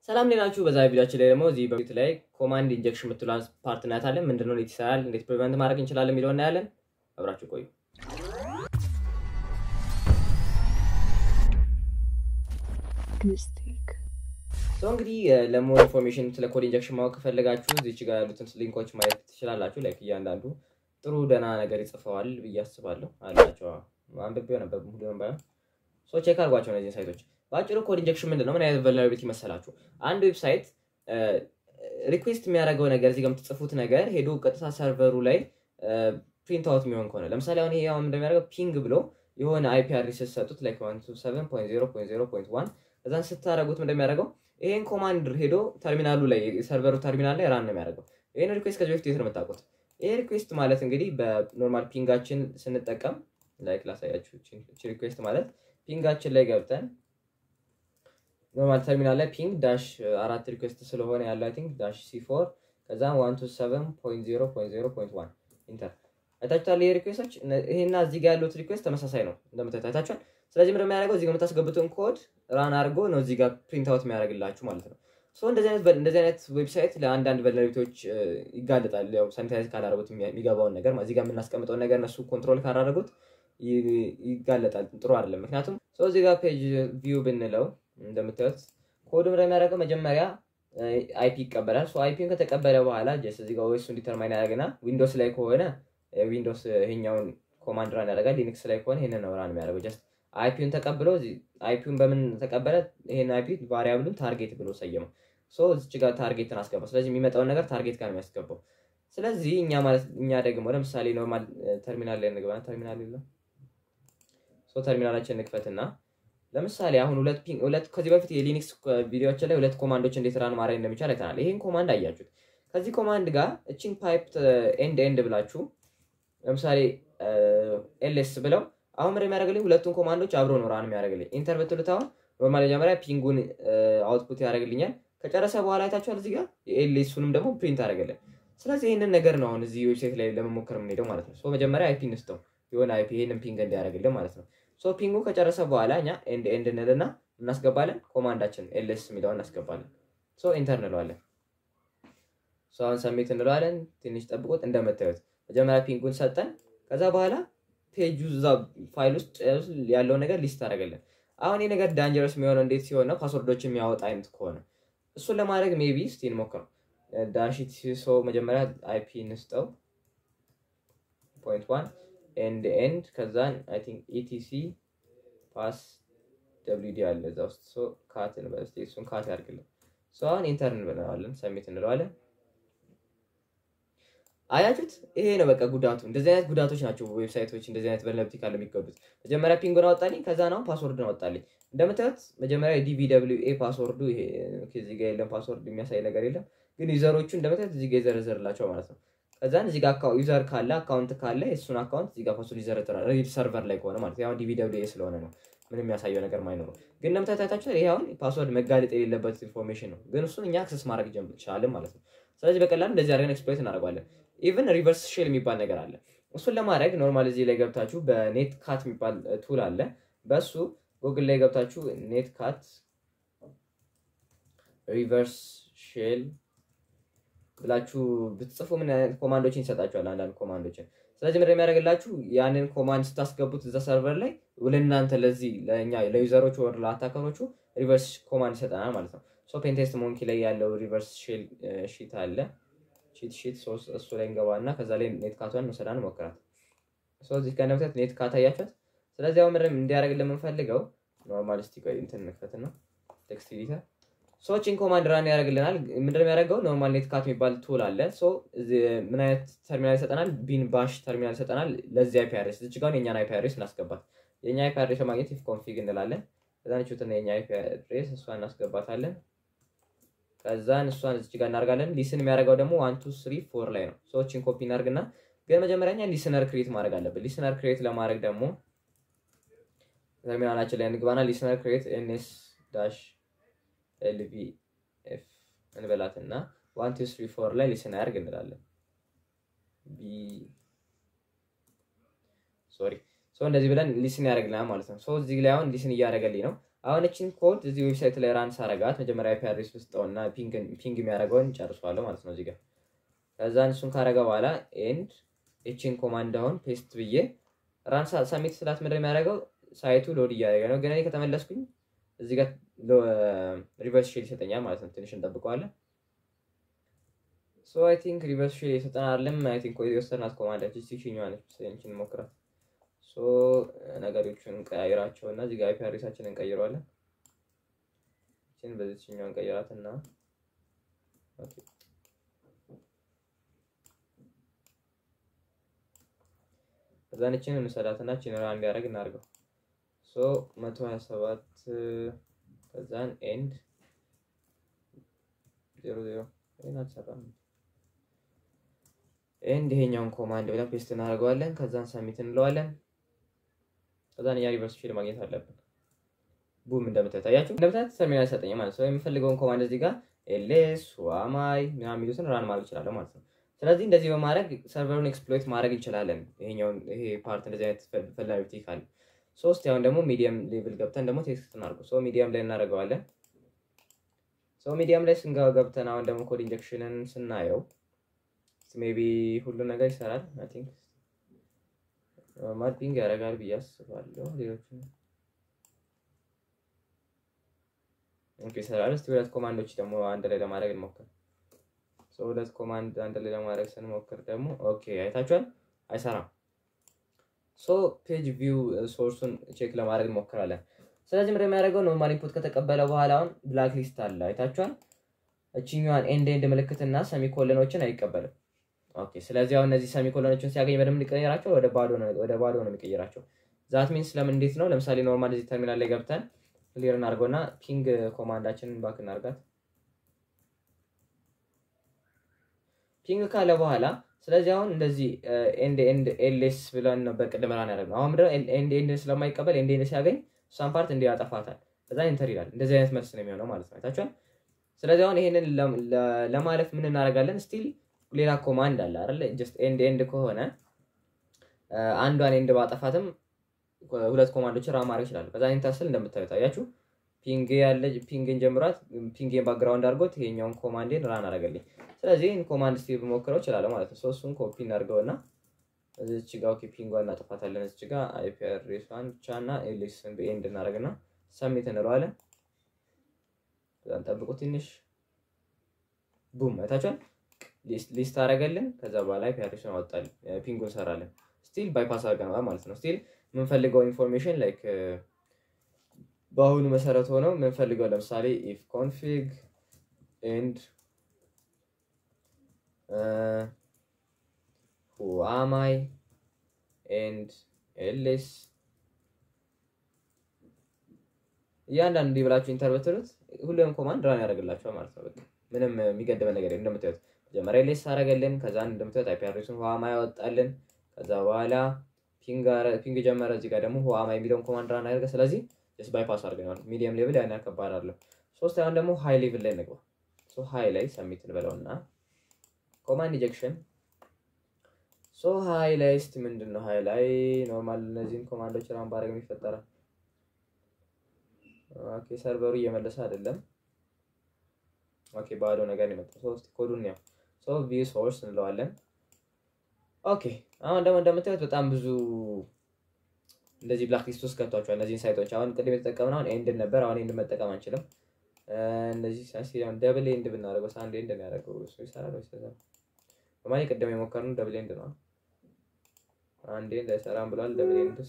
ሰላም ሌናችሁ። በዛ ቪዲዮችን ላይ ደግሞ እዚህ በፊት ላይ ኮማንድ ኢንጀክሽን የምትሏን ፓርት እናያታለን። ምንድነው፣ እንዴት ይሰራል፣ እንዴት ፕሪቨንት ማድረግ እንችላለን የሚለው እናያለን። አብራችሁ ቆዩ። ሰው እንግዲህ ለሞር ኢንፎርሜሽን ስለ ኮድ ኢንጀክሽን ማወቅ ከፈለጋችሁ እዚች ጋር ያሉትን ሊንኮች ማየት ትችላላችሁ። ላይክ እያንዳንዱ ጥሩ ደህና ነገር ይጽፈዋል ብዬ አስባለሁ አላቸው። አንብቤው ነበር ሁሉንም ባይሆን ሰው ቼክ አድርጓቸው እነዚህን ሳይቶች። በአጭሩ ኮድ ኢንጀክሽን ምንድን ነው? ምን አይነት ቨልነራቢሊቲ መሰላችሁ? አንድ ዌብሳይት ሪኩዌስት የሚያደርገው ነገር እዚህ ጋር የምትጽፉት ነገር ሄዶ ቀጥታ ሰርቨሩ ላይ ፕሪንት አውት የሚሆን ከሆነ ለምሳሌ አሁን ይሄ አሁን እንደሚያደርገው ፒንግ ብሎ የሆነ አይፒ አድሬስ ስትሰጡት ላይክ እዛን ስታደረጉት እንደሚያደርገው ይሄን ኮማንድ ሄዶ ተርሚናሉ ላይ ሰርቨሩ ተርሚናል ላይ ራን ነው የሚያደርገው። ይህን ሪኩዌስት ከዚህ በፊት የት ነው የምታውቁት? ይሄ ሪኩዌስት ማለት እንግዲህ በኖርማል ፒንጋችን ስንጠቀም ላይክ ላሳያችሁ። ሪኩዌስት ማለት ፒንጋችን ላይ ገብተን ኖርማል ተርሚናል ላይ ፒንግ ዳሽ አራት ሪኩዌስት ስለሆነ ያለው አይ ቲንክ ዳሽ ሲ ፎር ከዛ ዋን ቱ ሰቨን ፖይንት ዜሮ ፖይንት ዜሮ ፖይንት ዋን ኢንተር አይታችኋል። ይሄ ሪኩዌስቶች ይሄና እዚህ ጋር ያሉት ሪኩዌስት ተመሳሳይ ነው እንደምታዩት አይታችኋል። ስለዚህ ምንድን የሚያደርገው እዚህ ጋር የምታስገቡትን ኮድ ራን አድርጎ ነው እዚህ ጋር ፕሪንት አውት የሚያደርግላችሁ ማለት ነው። እንደዚህ አይነት እንደዚህ አይነት ዌብሳይት ለአንዳንድ ቨልነራቢሊቲዎች ይጋለጣል። ያው ሳኒታይዝ ካላደረጉት የሚገባውን ነገር እዚህ ጋር የምናስቀምጠውን ነገር እነሱ ኮንትሮል ካላደረጉት ይጋለጣል። ጥሩ አይደለም። ምክንያቱም ሰው እዚህ ጋር ፔጅ ቪው ብንለው እንደምታዩት ኮዱ ምንድን የሚያደርገው መጀመሪያ አይፒ ይቀበላል። አይፒን ከተቀበለ በኋላ ጀስት እዚህ ጋር ኦኤሱን ዲተርማይን ያደርግና ዊንዶስ ላይ ከሆነ ዊንዶስ ይሄኛውን ኮማንድ ራን ያደርጋል። ሊኒክስ ላይ ከሆነ ይሄንን ነው ራን የሚያደርገው ጀስት አይፒውን ተቀብሎ አይፒውን በምን ተቀበለ? ይሄን አይፒ ቫሪያብሉን ታርጌት ብሎ ሰየመው። ሶ እዚች ጋር ታርጌትን አስገባው። ስለዚህ የሚመጣውን ነገር ታርጌት ጋር ነው የሚያስገባው። ስለዚህ እኛ ማለት እኛ ደግሞ ለምሳሌ ኖርማል ተርሚናል ላይ እንግባ። ተርሚናል የለም። ሶ ተርሚናላችን እንክፈትና ለምሳሌ አሁን ሁለት ፒንግ ሁለት ከዚህ በፊት የሊኒክስ ቪዲዮዎች ላይ ሁለት ኮማንዶች እንዴት ራን ማድረግ እንደሚቻል አይተናል። ይሄን ኮማንድ አያችሁት። ከዚህ ኮማንድ ጋር እቺን ፓይፕ ኤንድ ኤንድ ብላችሁ ለምሳሌ ኤልኤስ ብለው አሁን ምንድን የሚያደርግልኝ ሁለቱን ኮማንዶች አብሮ ነው ራን የሚያደርግልኝ። ኢንተር ብትሉት አሁን ኖርማል መጀመሪያ ፒንጉን አውትፑት ያደርግልኛል። ከጨረሰ በኋላ አይታችኋል። እዚህ ጋር የኤልኤሱንም ደግሞ ፕሪንት አደረገልን። ስለዚህ ይህንን ነገር ነው አሁን እዚህ ዌብሳይት ላይ ለመሞከር የምንሄደው ማለት ነው። መጀመሪያ አይፒ እንስጠው የሆነ አይፒ ይህንን ፒንግ እንዲያደርግልን ማለት ነው። ሶ ፒንጉ ከጨረሰ በኋላ እኛ ኤንድ ኤንድ እንልና እናስገባለን። ኮማንዳችን ኤልኤስ የሚለውን እናስገባለን። ሶ ኢንተር እንለዋለን። ሶ አሁን ሰሜት እንለዋለን። ትንሽ ጠብቆት እንደምታዩት መጀመሪያ ፒንጉን ሰጠን። ከዛ በኋላ ፔጁ እዛ ፋይል ውስጥ ያለው ነገር ሊስት አደረገልን። አሁን ይህ ነገር ዳንጀረስ የሚሆነው እንዴት ሲሆን ነው? ፓስወርዶች የሚያወጣ አይነት ከሆነ እሱን ለማድረግ ሜቢ እስቲ እንሞክረው። ዳሽት ሰው መጀመሪያ አይፒ እንስጠው ፖይንት ዋን ኤንድ ኤንድ ከዛን አይ ቲንክ ኢቲሲ ፓስ ደብሊው ዲ አለ እዛ ውስጥ ሶ ካት እንበል እስቲ እሱን ካት ያድርግልን። ሶ አሁን ኢንተር እንበለዋለን፣ ሰሚት እንለዋለን። አያችሁት? ይሄ ነው በቃ ጉዳቱ። እንደዚህ አይነት ጉዳቶች ናቸው ዌብሳይቶች እንደዚህ አይነት ቨልነራቢሊቲ ካለ የሚጎዱት። መጀመሪያ ፒንጉን አወጣልኝ፣ ከዛ ነው ፓስወርድን አወጣልኝ። እንደምታዩት መጀመሪያ ዲቪ ደብሊው ኤ ፓስወርዱ ይሄ እዚህ ጋር የለም፣ ፓስወርድ የሚያሳይ ነገር የለም። ግን ዩዘሮቹ እንደምታዩት እዚህ ጋር ይዘረዘርላቸው ማለት ነው። ከዛን እዚህ ጋር ዩዘር ካለ አካውንት ካለ እሱን አካውንት እዚህ ጋር ፓስወርድ ይዘረዝራል። ሪል ሰርቨር ላይ ከሆነ ማለት ነው። ዲቪ ደብሊው ኤ ስለሆነ ነው ምንም የሚያሳየው ነገር ማይኖረው። ግን እንደምታዩት አይታችኋል። ይሄ አሁን ፓስወርድ መጋለጥ የሌለበት ኢንፎርሜሽን ነው። ግን እሱን እኛ አክሰስ ማድረግ ቻልን ማለት ነው። ስለዚህ በቀላሉ እንደዚህ አድርገን ኤክስፕሎይት እናደርገዋለን። ኢቨን ሪቨርስ ሼል የሚባል ነገር አለ። እሱን ለማድረግ ኖርማል እዚህ ላይ ገብታችሁ በኔት ካት የሚባል ቱል አለ። በሱ ጉግል ላይ ገብታችሁ ኔት ካት ሪቨርስ ሼል ብላችሁ ብትጽፉ ምን አይነት ኮማንዶችን ይሰጣችኋል? አንዳንድ ኮማንዶችን። ስለዚህ ምንድን የሚያደርግላችሁ ያንን ኮማንድ ስታስገቡት እዛ ሰርቨር ላይ ለእናንተ ለዚህ ለእኛ ለዩዘሮቹ ወር ለአታከሮቹ ሪቨርስ ኮማንድ ይሰጠናል ማለት ነው። ሶ ፔንቴስት ሞንኪ ላይ ያለው ሪቨርስ ሼል ሺት አለ ቺት ሺት እሱ ላይ እንገባ እና ከዛ ላይ ኔት ካቷን መሰዳን ሞክራት። እዚህ ከነብተት ኔት ካት አያችኋት። ስለዚህ አሁን ምንድን እንዲያደርግልን የምንፈልገው ኖርማል ስቲ ቆይ እንትን እንክፈት ነው ቴክስት ኤዲተር ሶችን ኮማንድ ራን ያደርግልናል። ምንድን የሚያደርገው ኖርማል ኔት ካት የሚባል ቱል አለ። ምን አይነት ተርሚናል ይሰጠናል? ቢን ባሽ ተርሚናል ይሰጠናል። ለዚህ አይፒ አድሬስ እዚህ ጋር የኛን አይፒ አድሬስ እናስገባት። የኛ አይፒ አድሬስ ለማግኘት ኢፍ ኮንፊግ እንላለን። ከዛን ቹትና የኛ አይፒ አድሬስ እሷን እናስገባታለን። ከዛን እሷን እዚህ ጋር እናደርጋለን። ሊስን የሚያደርገው ደግሞ ዋን ቱ ስሪ ፎር ላይ ነው። ሰዎችን ኮፒ እናደርግና ግን መጀመሪያ ሊስነር ክሬት ማድረግ አለብን። ሊስነር ክሬት ለማድረግ ደግሞ ተርሚናላችን ላይ እንግባና ሊስነር ክሬት ኤንኤስ ዳሽ ኤልቪኤፍ እንበላትና ዋን ቱ ስሪ ፎር ላይ ሊስን አያርግ እንላለን። ሶሪ እንደዚህ ብለን ሊስን ያደርግልናል ማለት ነው። እዚህ ላይ አሁን ሊስን እያደረገልኝ ነው። አሁን እችን ኮድ እዚህ ዌብሳይት ላይ ራን ሳረጋት መጀመሪያ አይፒ አድሬስ ውስጠውና ፒንግ የሚያደርገውን ጨርሷለሁ ማለት ነው እዚህ ጋር። ከዛን እሱን ካረገ በኋላ ኤንድ እችን ኮማንድ አሁን ፔስት ብዬ ራን ሳሚት ስላት ምንድን የሚያደርገው ሳይቱ ሎድ እያደረገ ነው። ግን እኔ ከተመለስኩኝ እዚህ ጋር ሪቨርስ ሼል ይሰጠኛል ማለት ነው። ትንሽ እንጠብቀዋለን። ሶ አይ ቲንክ ሪቨርስ ሼል የሰጠን አይደለም። አይ ቲንክ የወሰድናት ኮማንድ አለች። እስቲ ቺኛዋ ነች። እንችን እንሞክራት። ሶ ነገሮቹን እንቀያይራቸው እና እዚህ ጋር አይፒ አድሬሳችንን እንቀይረዋለን። እችን በዚህ ቺኛዋ እንቀይራት እና ኦኬ ከዛን እችን እንሰዳትና እችን ራን እንዲያደርግ እናድርገው። ሶ መቶ ሀያ ሰባት ከዛን ኤንድ ዜሮ ዜሮ ይህን አልሰራም። ኤንድ ይሄኛውን ኮማንድ ብለን ፔስት እናደርገዋለን። ከዛን ሰሚት እንለዋለን። ከዛን እኛ ሪቨርስ ፊል ማግኘት አለብን። ቡም እንደምታዩት አያችሁ፣ እንደምታዩት ተርሚናል ሰጠኝ ማለት ነው። የምፈልገውን ኮማንድ እዚህ ጋር ኤልኤስ ዋማይ ምናምን የሚሉትን ራን ማድረግ እችላለሁ ማለት ነው። ስለዚህ እንደዚህ በማድረግ ሰርቨሩን ኤክስፕሎይት ማድረግ እንችላለን። ይሄኛውን ይሄ ፓርት እንደዚህ አይነት ፈላቢቲ ካለ ሶስት ያሁን ደግሞ ሚዲየም ሌቭል ገብተን ደግሞ ቴክስት እናድርገው። ሶ ሚዲየም ላይ እናደርገዋለን። ሶ ሚዲየም ላይ ስንገባ ገብተን አሁን ደግሞ ኮድ ኢንጀክሽንን ስናየው ሜቢ ሁሉ ነገር ይሰራል። አይ ቲንክ ኖርማል ፒንግ ያደርጋል ብዬ አስባለሁ። ሌሎቹ ኦኬ ይሰራል። እስቲ ሁለት ኮማንዶች ደግሞ አንድ ላይ ለማድረግ እንሞክር። ሶ ሁለት ኮማንድ አንድ ላይ ለማድረግ ስንሞክር ደግሞ ኦኬ አይታችኋል፣ አይሰራም። ሶ ፔጅ ቪው ሶርሱን ቼክ ለማድረግ እንሞክራለን። ስለዚህ ምንድን የሚያደርገው ኖርማል ኢንፑት ከተቀበለ በኋላ አሁን ብላክ ሊስት አለ አይታችኋል። እችኛዋን ኤንድ ኤንድ ምልክትና ሰሚኮለኖችን አይቀበልም። ኦኬ ስለዚህ አሁን እነዚህ ሰሚኮለኖችን ሲያገኝ በደንብ ሊቀይራቸው ወደ ባዶ ነው ወደ ባዶ ነው የሚቀይራቸው። ዛት ሚንስ ለምን እንዴት ነው? ለምሳሌ ኖርማል እዚህ ተርሚናል ላይ ገብተን ክሊር እናድርገውና ፒንግ ኮማንዳችንን ባክ እናድርጋት ፒንግ ካለ በኋላ ስለዚህ አሁን እንደዚህ ኤንድ ኤንድ ኤልኤስ ብለን ነበር ቅድም ራን ያደረግነው። አሁን ምንድነው ኤንድ ኤንድ ስለማይቀበል ኤንድ ኤንድ ሲያገኝ እሷን ፓርት እንዲህ ያጠፋታል። ከዛ ኢንተር ይላል። እንደዚህ አይነት መልስ ነው የሚሆነው ማለት ነው። አይታችኋል። ስለዚህ አሁን ይሄንን ለማለፍ ምን እናደርጋለን? ስቲል ሌላ ኮማንድ አለ አይደል? ጀስት ኤንድ ኤንድ ከሆነ አንዷን ኤንድ ባጠፋትም ሁለት ኮማንዶች ራን ማድረግ ይችላሉ። ከዛ ኢንተር ስል እንደምታዩት አያችሁ ፒንግ ያለ ፒንግን ጀምሯት ፒንግን ባክግራውንድ አድርጎት ይሄኛውን ኮማንዴን ራን አደረገልኝ። ስለዚህ ይህን ኮማንድ ስቲል ብሞክረው እችላለሁ ማለት ነው። እሱን ኮፒ እናድርገውና እዚች ጋ ኦኬ ፒንጓን እናጠፋታለን። እዚች ጋ አይፒ አድሬሷን ብቻ እና ኤሌክስን በኤንድ እናደርግና ሰሚት እንለዋለን። ከዛን ጠብቁ ትንሽ ቡም አይታችኋል። ሊስት አደረገልን። ከዛ በኋላ አይፒ አድሬሱን አወጣልን፣ ፒንጉን ሰራለን። ስቲል ባይፓስ አድርገናል ማለት ነው። ስቲል የምንፈልገው ኢንፎርሜሽን ላይክ በአሁኑ መሰረት ሆነው የምንፈልገው ለምሳሌ ኢፍ ኮንፊግ ኤንድ ሁ አማይ ኤንድ ኤልኤስ እያንዳንዱ እንዲህ ብላችሁ ኢንተር ብትሉት ሁሉም ኮማንድ ራን ያደርግላችኋል ማለት ነው። በቃ ምንም የሚገድበን ነገር እንደምታዩት መጀመሪያ ኤልኤስ አደረገልን። ከዛ እንደምታዩት አይፒ አድሬሱን ሁ አማይ ያወጣልን። ከዛ በኋላ ፒንግ ጀመረ። እዚህ ጋር ደግሞ ሁ አማይ የሚለውን ኮማንድ ራን ያደርገ ስለዚህ ስ ባይፓስ አድርገናል። ሚዲየም ሌቭል ያን ያከባድ አለው። ሶስት አሁን ደግሞ ሃይ ሌቭል ላይ እንግባ። ሶ ሃይ ላይ ሰሚት እንበለውና ኮማንድ ኢንጀክሽን ሶ ሃይ ላይ እስቲ ምንድን ነው ሃይ ላይ ኖርማል እነዚህን ኮማንዶች ራን ባደረግ ይፈጠራል። ኦኬ ሰርቨሩ እየመለሰ አይደለም። ኦኬ ባዶ ነገር ነው የመጣው። ሶስት ኮዱን ያው ሶ ቪው ሶርስ እንለዋለን። ኦኬ አሁን ደግሞ እንደምታዩት በጣም ብዙ እንደዚህ ብላክ ሊስት ውስጥ ገብቷቸዋል። እነዚህን ሳይቶች አሁን ቅድም የተጠቀምነው አሁን ኤንድ ነበር። አሁን ኤንድ መጠቀም አንችልም። እነዚህ ሳሲሆን ደብል ኤንድ ብናደርገው አንድ ኤንድ ነው ያደረገው እሱ ይሰራል ወይስ አይሰራም? በማለት ቅድም የሞከርነው ደብል ኤንድ ነው። አንድ ኤንድ አይሰራም ብሏል። ደብል ኤንድስ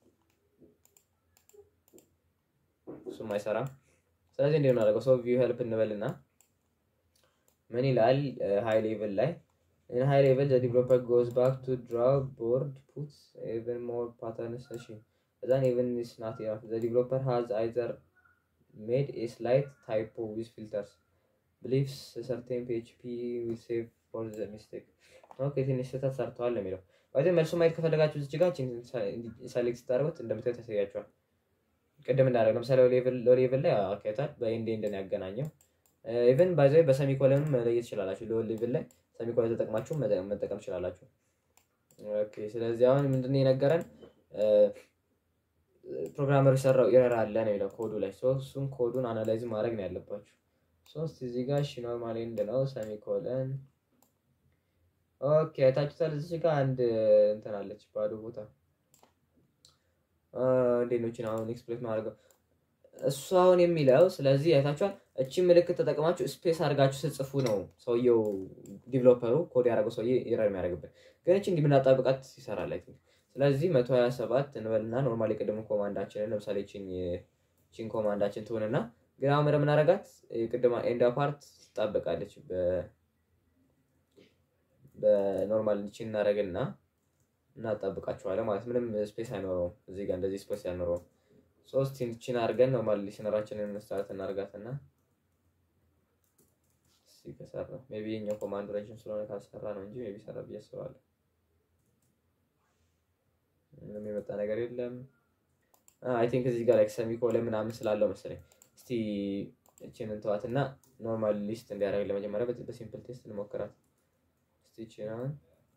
እሱም አይሰራም። ስለዚህ እንዴት ነው ያደረገው? ሶ ቪው ሄልፕ እንበልና ምን ይላል ሃይ ሌቭል ላይ In high level, the developer goes back to draw board, puts even more patterns. Then even is not enough. The developer has either made a slight typo with filters. Believes a certain PHP will save for the mistake. ኦኬ ትንሽ ስህተት ሰርተዋል ነው የሚለው። ወይ መልሱ ማየት ከፈለጋችሁ እዚህ ጋር ሰሌክት ስታደርጉት እንደምታዩት ያሳያችኋል። ቅድም እንዳደረግ ለምሳሌ ሌቭል ላይ አካይታል በኤንድ ኤንድ ነው ያገናኘው። ኢቨን ባይዘ በሰሚኮለንም መለየት ትችላላችሁ። ሎ ሌቭል ላይ ሰሚኮለን ተጠቅማችሁ መጠቀም ትችላላችሁ። ኦኬ ስለዚህ አሁን ምንድነው የነገረን ፕሮግራመሩ የሰራው ኤረር አለ ነው የሚለው ኮዱ ላይ። ሶ እሱን ኮዱን አናላይዝ ማድረግ ነው ያለባችሁ። ሶስት እዚህ ጋር እሺ ኖርማል ኤንድ ነው ሰሚኮለን ኦኬ አይታችሁታል። እዚህ ጋር አንድ እንትን አለች ባዶ ቦታ እንዴት ነው እቺን አሁን ኤክስፕሌት ማድረገው እሱ አሁን የሚለው ስለዚህ አይታችኋል። እቺ ምልክት ተጠቅማችሁ ስፔስ አድርጋችሁ ስጽፉ ነው ሰውየው ዲቨሎፐሩ ኮድ ያደረገው ሰውዬ ኤረር የሚያደርግበት። ግን እቺ እንዲህ ብናጣብቃት ይሰራል። አይ ቲንክ ስለዚህ መቶ ሀያ ሰባት እንበልና ኖርማል የቅድሙ ኮማንዳችንን ለምሳሌ ቺን ኮማንዳችን ትሆንና ግን አሁን ምንም ምናደርጋት የቅድማ ኤንድ ፓርት ትጣበቃለች በኖርማል ቺን እናደርግና እናጣብቃቸዋለን ማለት ምንም ስፔስ አይኖረውም። እዚህ ጋር እንደዚህ ስፔስ አይኖረውም። ሶስት ቺን አድርገን ኖርማል ሊስነራችንን ስታርት እናደርጋትና ከሰራ ሜይ ቢ የኛው ኮማንድ ረጅም ስለሆነ ካልሰራ ነው እንጂ ሜይ ቢ ሰራ ብዬ አስባለሁ። ምንም የመጣ ነገር የለም። አይ ቲንክ እዚህ ጋር ላይክ ሰሚኮለን ምናምን ስላለው መሰለኝ። እስቲ እችን እንተዋትና ኖርማል ሊስት እንዲያደርግ ለመጀመሪያ በሲምፕል ቴስት እንሞክራት። እስቲ እችን አሁን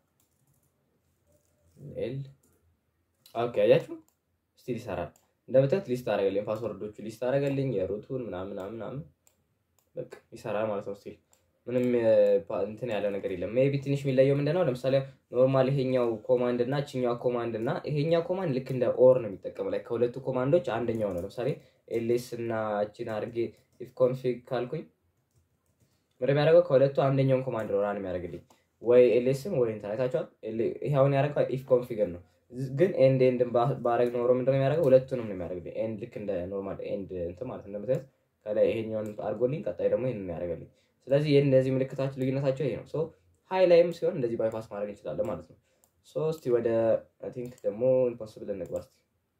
ኤል ኦኬ፣ አያችሁ ስቲል ይሰራል። እንደምታዩት ሊስት አደረገልኝ፣ ፓስወርዶቹ ሊስት አደረገልኝ፣ የሩቱን ምናምን ምናምን ምናምን በቃ ይሰራል ማለት ነው። ስቲል ምንም እንትን ያለው ነገር የለም። ሜይ ቢ ትንሽ የሚለየው ምንድን ነው? ለምሳሌ ኖርማል ይሄኛው ኮማንድ እና እችኛው ኮማንድ እና ይሄኛው ኮማንድ ልክ እንደ ኦር ነው የሚጠቀመው። ላይ ከሁለቱ ኮማንዶች አንደኛው ነው። ለምሳሌ ኤልኤስ እና እችን አድርጌ ኢፍ ኮንፊግ ካልኩኝ ምንድን የሚያደርገው ከሁለቱ አንደኛውን ኮማንድ ነው ራን የሚያደርግልኝ ወይ ኤልኤስም ወይ እንትን አይታችኋል። ይሄ አሁን ያደረገው ኢፍ ኮንፊገር ነው። ግን ኤንድ ኤንድ ባረግ ኖሮ ምንድን ነው የሚያደርገው? ሁለቱንም ነው የሚያደርግልኝ። ኤንድ ልክ እንደ ኖርማል ኤንድ እንትን ማለት እንደምታዩት ከላይ ይሄኛውን አድርጎልኝ ቀጣይ ደግሞ ይሄንን ያደርገልኝ። ስለዚህ ይህን እነዚህ ምልክታቸው ልዩነታቸው ይሄ ነው። ሶ ሃይ ላይም ሲሆን እንደዚህ ባይፓስ ማድረግ እንችላለን ማለት ነው። ሶ እስቲ ወደ አይ ቲንክ ደግሞ ኢምፖስብል እንግባ እስቲ።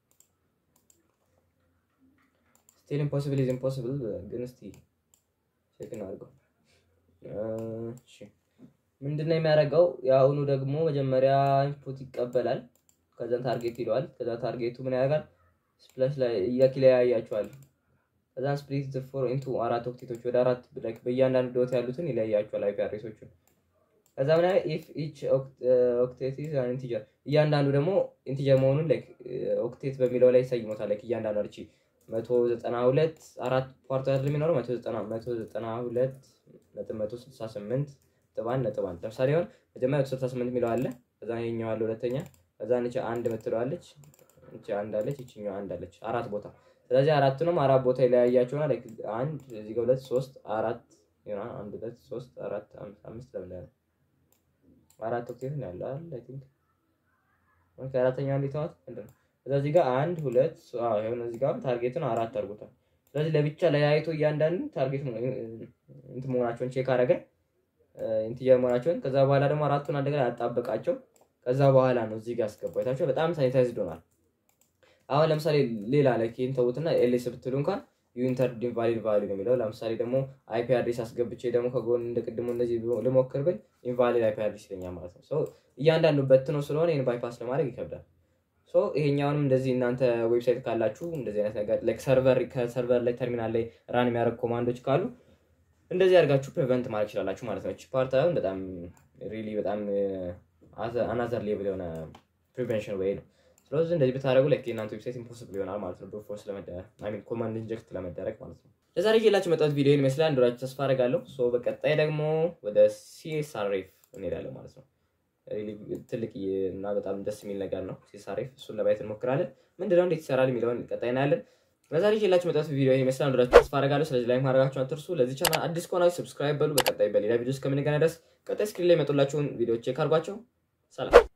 ስቲል ኢምፖስብል ኢዝ ኢምፖስብል ግን እስቲ ቼክ እናድርገው። እሺ ምንድነው የሚያደርገው? የአሁኑ ደግሞ መጀመሪያ ኢንፑት ይቀበላል፣ ከዛን ታርጌት ይለዋል። ከዛ ታርጌቱ ምን ያደርጋል? ስፕላሽ ላይ እያኪለያያቸዋል ከዛን ስፕሊት ፎር ኢንቱ አራት ኦክቴቶች ወደ አራት ላይክ በእያንዳንዱ ዶት ያሉትን ይለያያቸዋል አይፒ አድሬሶቹን። ከዛ ምን ያህል ኢፍ ኢች ኦክቴት ኢዝ አን ኢንቲጀር እያንዳንዱ ደግሞ ኢንቲጀር መሆኑን ላይክ ኦክቴት በሚለው ላይ ይሰይሞታል። ላይክ እያንዳንዱ አርቺ መቶ ዘጠና ሁለት አራት ፓርት አይደል የሚኖረው መቶ ዘጠና መቶ ዘጠና ሁለት ነጥብ መቶ ስልሳ ስምንት ነጥብ አንድ ነጥብ አንድ ለምሳሌ ሆን መጀመሪያ መቶ ስልሳ ስምንት የሚለው አለ። ከዛ ይኸኛው አለ ሁለተኛ። ከዛ ንቻ አንድ ምትለዋለች እቺ አንድ አለች፣ ይችኛው አንድ አለች። አራት ቦታ ስለዚህ አራቱንም አራት ቦታ ይለያያቸውና ላይክ አንድ እዚህ ጋር ሁለት ሶስት አራት ይሆናል። አንድ ሁለት ሶስት አራት አምስት ለምን ያለው አራት ኦክቴት ነው ያለው አይደል? አይ ቲንክ ኦኬ። አራተኛው እንዴት ተዋት ምንድን ነው? ስለዚህ ጋር አንድ ሁለት አዎ፣ ይሄን እዚህ ጋር ታርጌቱን አራት አድርጎታል። ስለዚህ ለብቻ ለያይቶ እያንዳንዱ ታርጌት እንትን መሆናቸውን ቼክ አደረገ ኢንቲጀር መሆናቸውን። ከዛ በኋላ ደግሞ አራቱን አንድ ጋር ያጣበቃቸው። ከዛ በኋላ ነው እዚህ ጋር አስገባው። አይታችሁ በጣም ሳኒታይዝድ ሆኗል። አሁን ለምሳሌ ሌላ ላይ ኬን ተውትና ኤልኤስ ብትሉ እንኳን ዩኢንተር ኢንቫሊድ ቫሊዩ ነው የሚለው። ለምሳሌ ደግሞ አይፒ አድሬስ አስገብቼ ደግሞ ከጎን እንደ ቅድሙ እንደዚህ ልሞክር ብል ኢንቫሊድ አይፒ አድሬስ ይለኛል ማለት ነው። ሶ እያንዳንዱ በትኖ ስለሆነ ይህን ባይፓስ ለማድረግ ይከብዳል። ሶ ይሄኛውንም እንደዚህ እናንተ ዌብሳይት ካላችሁ እንደዚህ አይነት ነገር ላይክ ሰርቨር ከሰርቨር ላይ ተርሚናል ላይ ራን የሚያደርግ ኮማንዶች ካሉ እንደዚህ አድርጋችሁ ፕሪቨንት ማድረግ ይችላላችሁ ማለት ነው። ፓርት አሁን በጣም ሪሊ በጣም አናዘር ሌቭል የሆነ ፕሪቨንሽን ወይ ነው። ስለዚህ እንደዚህ ብታደረጉ ላይክ የእናንተ ዌብሳይት ኢምፖስብል ይሆናል ማለት ነው። ብሩት ፎርስ ለመደረግ አይ ሚን ኮማንድ ኢንጀክት ለመደረግ ማለት ነው። ለዛሬ ይዤላችሁ መጣሁት ቪዲዮ ይመስላል እንደራችሁ ተስፋ አደርጋለሁ። ሶ በቀጣይ ደግሞ ወደ ሲኤስአርኤፍ እንሄዳለን ማለት ነው። ትልቅ እና በጣም ደስ የሚል ነገር ነው ሲኤስአርኤፍ። እሱን ለማየት እንሞክራለን። ምንድነው እንዴት ይሰራል የሚለውን ቀጣይ እናያለን። ለዛሬ ይዤላችሁ መጣሁት ቪዲዮ ይመስላል እንደራችሁ ተስፋ አደርጋለሁ። ስለዚህ ላይክ ማድረጋችሁን አትርሱ። ለዚህ ቻናል አዲስ ከሆናችሁ ሰብስክራይብ በሉ። በቀጣይ በሌላ ቪዲዮ እስከምንገናኝ ድረስ ቀጣይ ስክሪን ላይ የመጡላችሁን ቪዲዮዎች ቼክ አድርጓቸው። ሰላም